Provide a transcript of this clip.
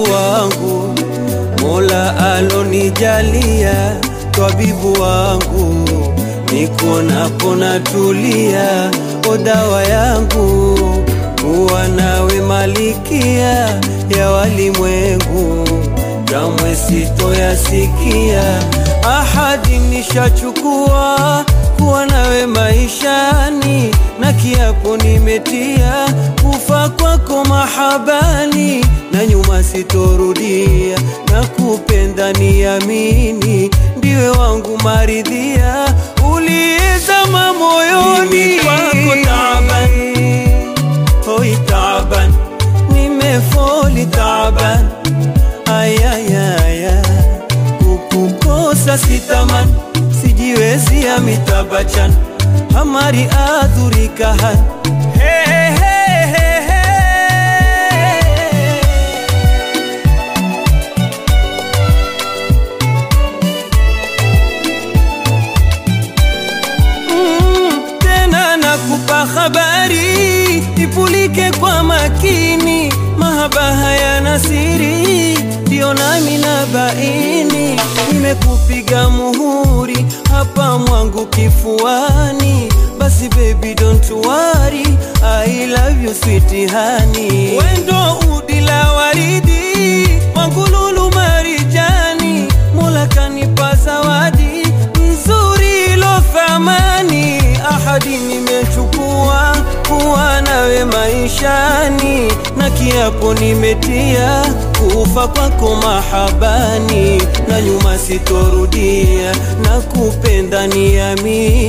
tabibu wangu, Mola alonijalia, tabibu wangu, nikuonapo natulia, o dawa yangu, kuwa nawe malikia ya walimwengu, kamwe sitoyasikia, ahadi nishachukua kuwa nawe maishani, na kiapo nimetia kufa kwako mahabani, na nyuma sitorudia, na kupenda niamini, ndiwe wangu maridhia, uliyezama moyoni Mimi kwako taaban, hoi taban, nimefoli taban, ayayaya, kukukosa sitaman, sijiwezi amitabachan, hamari adhurikahan hey, hey, hey, hey, hey. Mm, tena nakupa habari ipulike kwa makini, mahaba hayana siri, ndio nami na baini, nimekupiga muhuri hapa mwangu kifuani, basi baby don't worry, I love you sweet honey, wendo udi la waridi wangu lulu marijani, Mola kanipa zawadi nzuri ilo thamani, ahadi nimechukua kuwa nawe maishani, na kiapo nimetia kufa kwako mahabani, na nyuma sitorudia, na kupenda niamini